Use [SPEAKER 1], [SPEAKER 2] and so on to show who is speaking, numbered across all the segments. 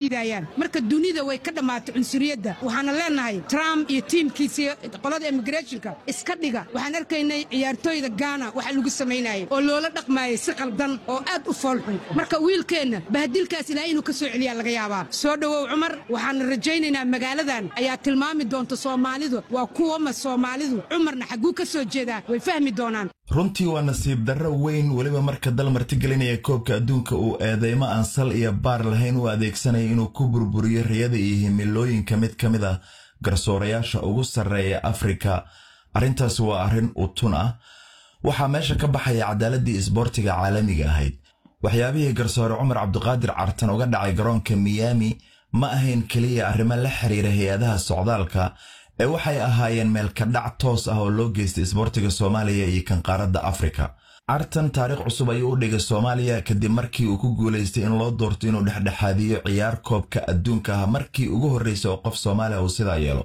[SPEAKER 1] diidayaan marka dunida way ka dhammaatay cunsuriyadda waxaana leenahay trump iyo tiimkiisii qolada immigrationka iska dhiga waxaan arkaynay ciyaartooyda gaana waxa lagu samaynayay oo loola dhaqmaayay si qaldan oo aad u foolxun marka wiilkeenna bahadilkaas ilaahay inuu ka soo celiyaa laga yaabaa soo dhowow cumar waxaana rajaynaynaa magaaladan ayaa tilmaami doonta soomaalidu waa kuwama soomaalidu cumarna xagguu ka soo jeedaa way fahmi doonaan
[SPEAKER 2] runtii waa nasiib darro weyn weliba marka dal martigelinaya koobka adduunka uu eedeymo aan sal iyo baar lahayn u adeegsanaya inuu ku burburiyo riyada iyo himilooyinka mid ka mid ah garsoorayaasha ugu sarreeya afrika arrintaasi waa arrin utun ah waxaa meesha ka baxaya cadaaladii isboortiga caalamiga ahayd waxyaabihii garsoore cumar cabdiqaadir cartan uga dhacay garoonka miyaami ma ahayn keliya arrimo la xiriira hay-adaha socdaalka ee waxay ahaayeen meelkadhac toos ah oo loo geystay isboortiga soomaaliya iyo kan qaaradda afrika cartan taariikh cusub ayuu u dhigay soomaaliya kadib markii uu ku guulaystay in loo doorto inuu dhexdhexaadiyo ciyaar koobka adduunka ah markii ugu horreysay oo qof soomaaliya uu sidaa yeelo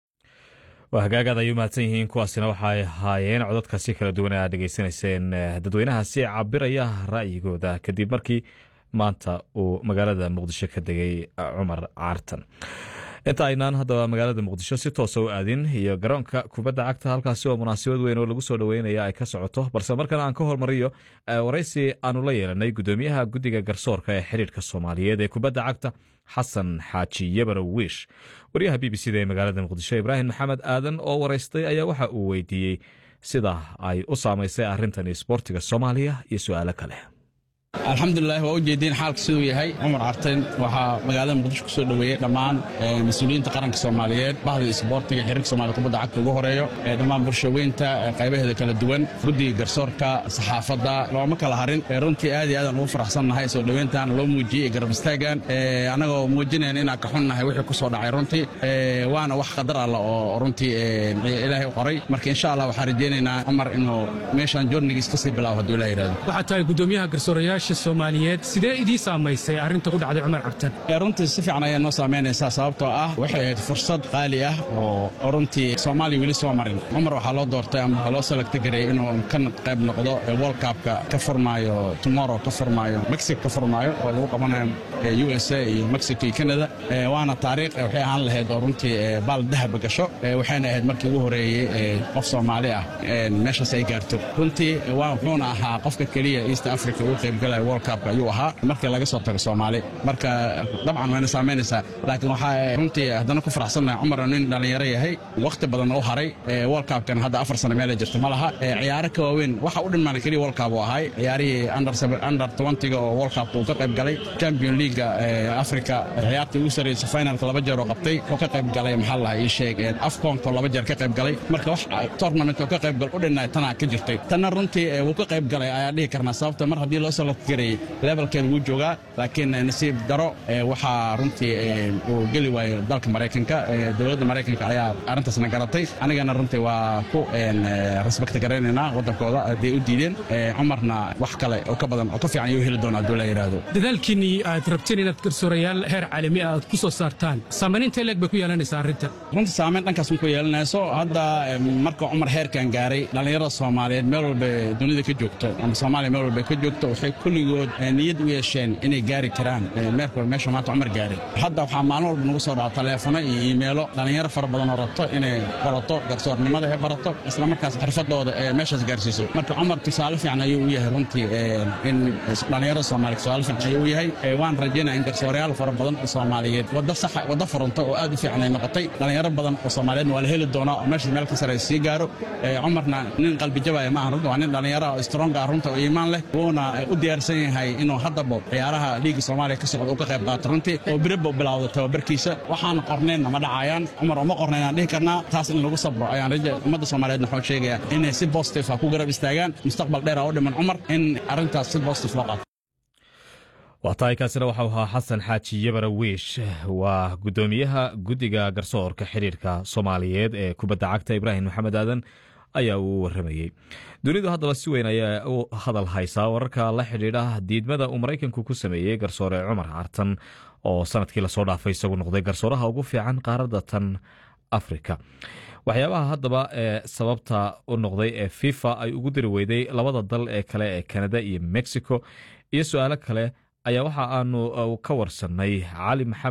[SPEAKER 3] waa hagaagaad ay u mahadsan yihiin kuwaasina waxay ahaayeen codadka si kala duwan aad dhegaysanayseen dadweynahaasi cabiraya ra'yigooda kadib markii maanta uu magaalada muqdisho ka degay cumar caartan inta aynaan haddaba magaalada muqdisho si toosa u aadin iyo garoonka kubadda cagta halkaasi oo munaasabad weyn oo lagu soo dhoweynaya ay ka socoto balse markana aan ka hormariyo waraysi aanu la yeelanay gudoomiyaha guddiga garsoorka ee xiriirka soomaaliyeed ee kubadda cagta xasan xaaji yabarow wiish waryaha b b c da ee magaalada muqdisho ibraahim maxamed aadan oo waraystay ayaa waxa uu weydiiyey sida ay u saamaysay arrintan isboortiga soomaaliya iyo su'aalo kale
[SPEAKER 4] alxamdulilah waa u jeediin xaalka siduu yahay cumar carten waxaa magaalada muqdisho kusoo dhoweeyey dhammaan mas-uuliyiinta qaranka soomaaliyeed bahda isboortiga xiriirka somaaliya kubadda cagta ugu horeeyo dhammaan bulshaweynta qaybaheeda kala duwan guddiga garsoorka saxaafadda looma kala harin runtii aad iyo aadaan ugu faraxsannahay soo dhoweyntan loo muujiyey garab istaagan annagoo muujinayn inaan ka xunnahay wixii ku soo dhacay runtii waana wax qadar alla oo runtii ilaahay u qoray marka insha allah waxaan rajaynaynaa cumar inuu meeshaan joornigiis kasii bilaabo hadduu ilah yidhahdo
[SPEAKER 5] waxaa tahay gudoomiyaha garsoorayaasha soomaaliyeed sidee idii saamaysay arrinta ku dhacday cumar cabtan
[SPEAKER 4] runtii si fiican ayaa noo saamaynaysaa sababtoo ah waxay ahayd fursad qaali ah oo runtii soomaaliya weli soo marin cumar waxaa loo doortay ama waxaa loo salagta gareeyey inuu ka qayb noqdo world cupka ka furmaayo tomorrow ka furmaayo mexico ka furmaayo oo lagu qabanayo u s a iyo mexico iyo canada waana taariikh waxay ahaan lahayd oo runtii baal dahaba gasho waxayna ahayd markii ugu horeeyey qof soomaali ah meeshaas ay gaarto runtii wuxuuna ahaa qofka keliya east africa ugu qaybgalaya world cupka ayuu ahaa markii laga soo tago soomaali marka dabcan wayna saamaynaysaa laakiin waxaa runtii haddana ku faraxsannahay cumar nin dhallinyaro yahay wakhti badan u haray world cupkan hadda afar sano meela jirto ma laha ciyaaro ka waaweyn waxa u dhinmaan keliya world cup uu ahay ciyaarihii under twentyga oo world cupka uu ka qayb galay champion leaguega africa ciyaartii ugu sarreysay finalka laba jeer oo qabtay oo ka qayb galay maxaa lahaa ii sheeg afconka laba jeer ka qayb galay marka wax tournament oo ka qayb gal u dhinnaay tanaa ka jirtay tanna runtii wuu ka qayb galay ayaa dhihi karnaa sababta mar haddii loo soo gareeyey levelkeeda wuu joogaa laakiin nasiib daro waxaa runtii uu geli waayo dalka maraykanka dowladda maraykanka ayaa arrintaasna garatay anigana runtii waa ku respect garaynaynaa waddankooda hadday u diideen cumarna wax kale oo ka badan oo ka fiican ayuu heli doonaa hadduu la yidhaahdo
[SPEAKER 5] dadaalkiinnii aad rabteen inaad garsoorayaal heer caalami ah aad ku soo saartaan saamayn intee leeg bay ku yeelanaysaa arrintan
[SPEAKER 4] runtii saamayn dhankaas ma ku yeelanayso hadda marka cumar heerkan gaaray dhallinyarada soomaaliyeed meel walba dunida ka joogto ama soomaaliya meel walba ka joogto waxay kulligood niyad u yeesheen inay gaari karaan meerka meesha maanta cumar gaaray hadda waxaa maalin walba nagu soo dhaca taleefono iyo iimeelo dhallinyaro fara badan oo rabto inay barato garsoornimada ee barato isla markaas xirfadooda ee meeshaas gaarsiiso marka cumar tusaale fiican ayuu u yahay runtii in dhallinyarada soomaaliya tusaale fiican ayuu u yahay waan rajaynaa in garsoorayaal fara badan oo soomaaliyeed wadda saxa wadda furanta oo aad u fiican ay noqotay dhallinyaro badan oo soomaaliyeedna waa la heli doonaa oo meeshaas meel ka sare sii gaaro cumarna nin qalbi jabaya ma aha runta waa nin dhallinyaro oo strong ah runta oo iimaan leh wuuna u diyaarsan yahay inuu haddaba ciyaaraha liiga soomaaliya ka socda uu ka qayb qaato runtii oo biraba u bilowda tababarkiisa waxaan qornaynna ma dhacayaan cumar uma qornayn aan dhihi karnaa taas in lagu sabro ayaan raja ummadda soomaaliyeedna waxuu sheegaya inay si positive ah ku garab istaagaan mustaqbal dheer ah u dhiman cumar in arrintaas si positive loo qaato
[SPEAKER 3] waa tahay kaasina waxau ahaa xasan xaaji yabara wiish waa guddoomiyaha guddiga garsoorka xiriirka soomaaliyeed ee kubadda cagta ibraahim maxamed aadan ayaa uu waramayey dunidu haddaba si weyn ayaa u hadal haysaa wararka la xidhiidha diidmada uu maraykanku ku sameeyey garsoore cumar cartan oo sanadkii lasoo dhaafay isagu noqday garsooraha ugu fiican qaaradda tan afrika waxyaabaha haddaba ee sababta u noqday ee fifa ay ugu diri weyday labada dal ee kale ee kanada iyo mexico iyo su-aalo kale ayaa waxa aanu ka warsannay cali maxamed